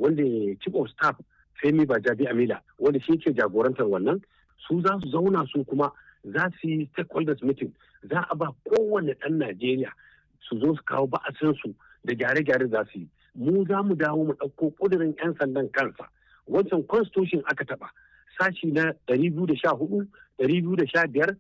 wanda chief of staff femi bajabi amila wanda shi ke jagorantar wannan su za su zauna su kuma za su yi stakeholders meeting za a ba kowane ɗan najeriya su zo su kawo ba'asinsu da gyare-gyare za su yi mu za mu dawo mu ɗauko ƙudurin 'yan sandan kansa wancan constitution aka taɓa sashi na 214 215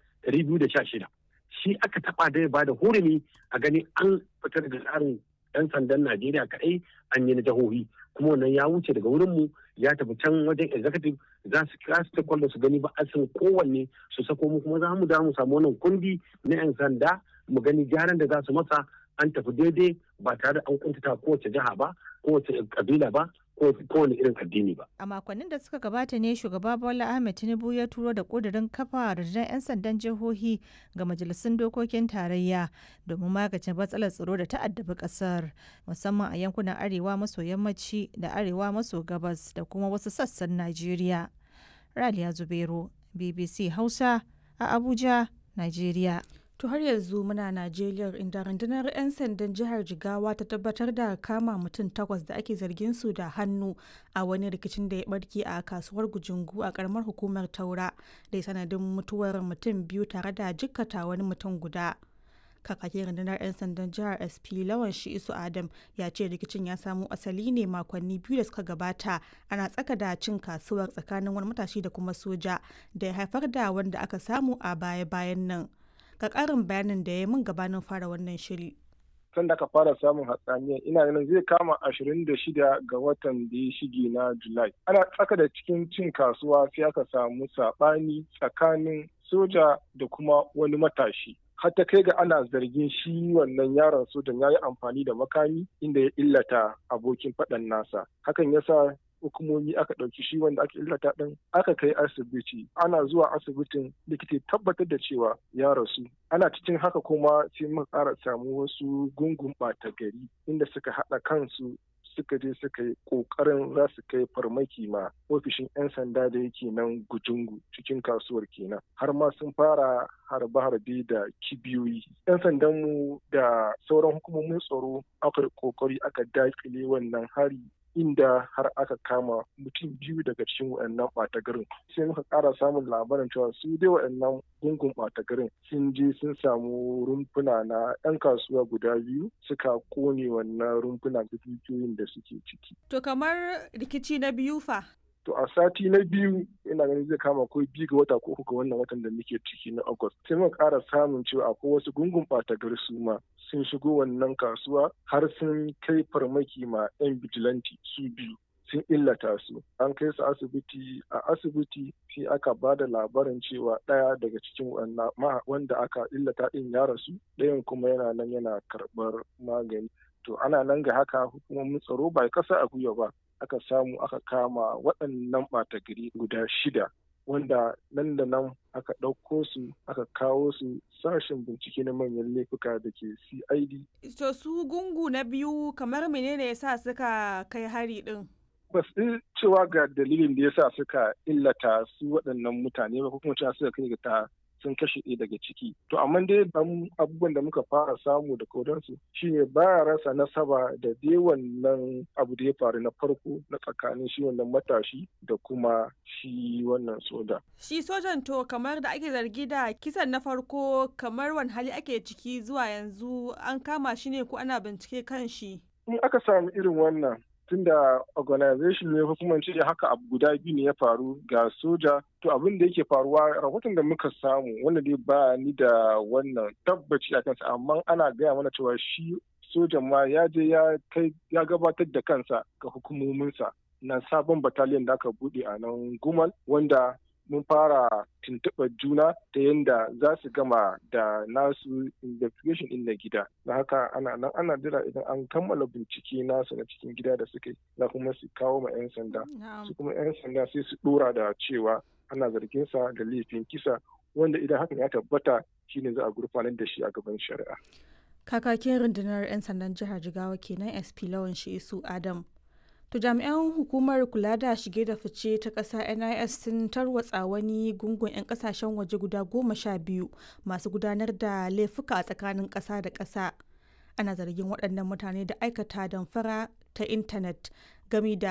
216 shi aka taɓa da ya ba da hurumi a gani an fitar da tsarin 'yan sandan najeriya kaɗai an yi na jihohi kuma wannan ya wuce daga wurinmu ya tafi can wajen executive za su kira su ta su gani ba asin kowanne su sako mu kuma za mu da mu samu wannan kundi na 'yan sanda mu gani gyaran da za su masa an tafi daidai ba tare da an kuntata kowace jiha ba kowace kabila ba kowane irin addini ba. A makonnin da suka gabata ne shugaba Bola Ahmed Tinubu ya turo da ƙudurin kafa rundunar 'yan sandan jihohi ga majalisun dokokin tarayya domin magance matsalar tsaro da ta'addabi ƙasar musamman a yankunan arewa maso yammaci da arewa maso gabas da kuma wasu sassan Najeriya. Raliya Zubero, BBC Hausa a Abuja, Najeriya. To har yanzu muna Najeriya inda rundunar 'yan sandan jihar Jigawa ta tabbatar da kama mutum takwas da ake zargin su da hannu a wani rikicin da ya barke a kasuwar Gujungu a karamar hukumar Taura da ya sanadin mutuwar mutum biyu tare da jikkata wani mutum guda. Kakakin rundunar 'yan sandan jihar SP Lawan Shi'isu Adam ya ce rikicin ya samo asali ne makonni biyu da suka gabata ana tsaka da cin kasuwar tsakanin wani matashi da kuma soja da ya haifar da wanda aka samu a baya-bayan nan. ga ƙarin bayanin da ya min gabanin fara wannan shiri. Tun da aka fara samun hatsaniya ina ganin zai kama ashirin da shida ga watan da ya shige na Julai. Ana tsaka da cikin cin kasuwa sai aka samu saɓani tsakanin soja da kuma wani matashi. har ta kai ga ana zargin shi wannan yaron sojan ya yi amfani da makami inda ya illata abokin faɗan nasa hakan yasa hukumomi aka ɗauki shi wanda aka illata ɗin aka kai asibiti ana zuwa asibitin likita tabbatar da cewa ya rasu ana cikin haka kuma sai muka ƙara samu wasu gungun ɓata gari inda suka haɗa kansu suka je suka yi ƙoƙarin za su kai farmaki ma ofishin 'yan sanda da yake nan gujungu cikin kasuwar kenan har ma sun fara harbe-harbe da kibiyoyi 'yan sandanmu da sauran hukumomin tsaro aka ƙoƙari aka daƙile wannan hari inda har aka kama mutum biyu daga cikin waɗannan ɓata garin sai muka ƙara samun labarin cewa su dai waɗannan gungun ɓata garin sun je sun samu rumfuna na 'yan kasuwa guda biyu suka kone wannan rumfuna da dukiyoyin da suke ciki. To kamar rikici na biyu fa? To a sati na biyu ina ganin zai kama ko biyu ga wata ko uku ga wannan watan da muke ciki na August. Sai muka ƙara samun cewa akwai wasu gungun ɓata gari su ma sun shigo wannan kasuwa har sun kai farmaki ma 'yan bijilanti su biyu sun illata su an kai su asibiti a asibiti sai aka ba da labarin cewa ɗaya daga cikin wanda aka illata ɗin ya rasu ɗayan kuma yana nan yana karɓar magani to ana nan ga haka hukumomin tsaro ba kasa a gwiwa ba aka samu aka kama waɗannan ɓata gari guda shida wanda nan da nan aka ɗauko su aka kawo su sashen bincike na manyan laifuka da ke cid to su gungu na biyu kamar menene ya sa suka kai hari ɗin ba su cewa ga dalilin da ya sa suka illata su waɗannan mutane ba ko kuma cewa suka kai ga ta sun kashe ɗaya daga ciki to amma dai abubuwan da muka fara samu da kodansu shine baya rasa nasaba da dai wannan abu da ya faru na farko na tsakanin shi wannan matashi da kuma shi wannan soja shi sojan to kamar da ake zargi da kisan na farko kamar wani hali ake ciki zuwa yanzu an kama shi ne ko ana bincike kan shi in aka samu irin wannan tunda organization ne ko kuma ce haka abu guda biyu ne ya faru ga soja to abin da yake faruwa rahoton da muka samu wanda dai ba ni da wannan tabbaci a kansa amma ana gaya mana cewa shi sojan ma ya je ya kai ya gabatar da kansa ga hukumominsa na sabon bataliyan da aka bude a nan gumal wanda mun fara tuntuɓar juna ta yadda za su gama da nasu investigation ɗin na gida na haka ana nan ana jira idan an kammala bincike nasu na cikin gida da suke za kuma su kawo ma 'yan sanda su kuma 'yan sanda sai su ɗora da cewa ana zargin sa da laifin kisa wanda idan hakan ya tabbata shine za a gurfanar da shi a gaban shari'a kakakin rundunar 'yan sandan jihar jigawa kenan sp lawan su adam To jami'an hukumar kula da shige da fice ta ƙasa NIS sun tarwatsa wani gungun 'yan ƙasashen waje guda goma sha biyu masu gudanar da laifuka a tsakanin ƙasa da ƙasa. Ana zargin waɗannan mutane da aikata damfara ta intanet gami da